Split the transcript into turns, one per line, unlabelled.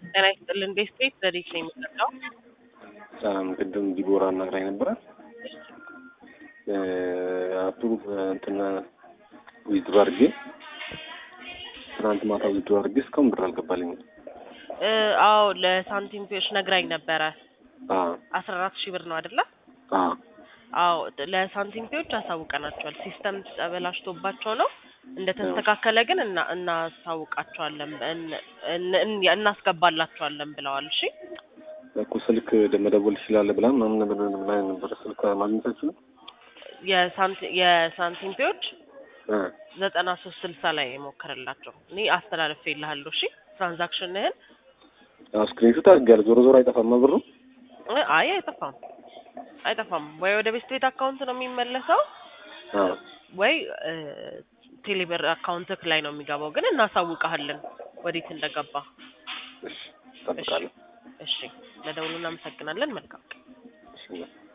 ጤና ይስጥልን። ቤት ቤት ዘዴት ነው የሚጠራው።
ሰላም ቅድም ዲቦራ አናግራኝ ነበረ። አቱ እንትና ዊዝድሮ አድርጌ ትናንት ማታ ዊዝድሮ አድርጌ እስካሁን ብር አልገባልኝም።
እ አዎ ለሳንቲም ፔዎች ነግራኝ ነበረ።
አ
አስራ አራት ሺህ ብር ነው አይደለ?
አ
አዎ ለሳንቲም ፔዎች አሳውቀናቸዋል። ሲስተም ተበላሽቶባቸው ነው። እንደተስተካከለ ግን እና እናሳውቃቸዋለን እን- እን- እን- እናስገባላቸዋለን ብለዋል። እሺ
እኮ ስልክ መደወል ትችላለህ ብላ ምናምን ነገር ብላ ነበረ። ስልክ ማግኘታችሁ
የሳንቲ- የሳንቲም ፔዎች
እ
ዘጠና ሶስት ስልሳ ላይ የሞከረላቸው እኔ አስተላልፌ ይልሃለሁ። እሺ ትራንዛክሽንህን
ስክሪንሾት አድርጌያለሁ። ዞሮ ዞሮ አይጠፋም ብሩ።
እ አይ አይጠፋም አይጠፋም። ወይ ወደ ቤስት ቤት አካውንት ነው የሚመለሰው
አ
ወይ እ ቴሌብር አካውንትክ ላይ ነው የሚገባው። ግን እናሳውቀሃለን ወዴት እንደገባ።
እሺ እጠብቃለሁ።
እሺ ለደውሉ እናመሰግናለን። መልካም
እሺ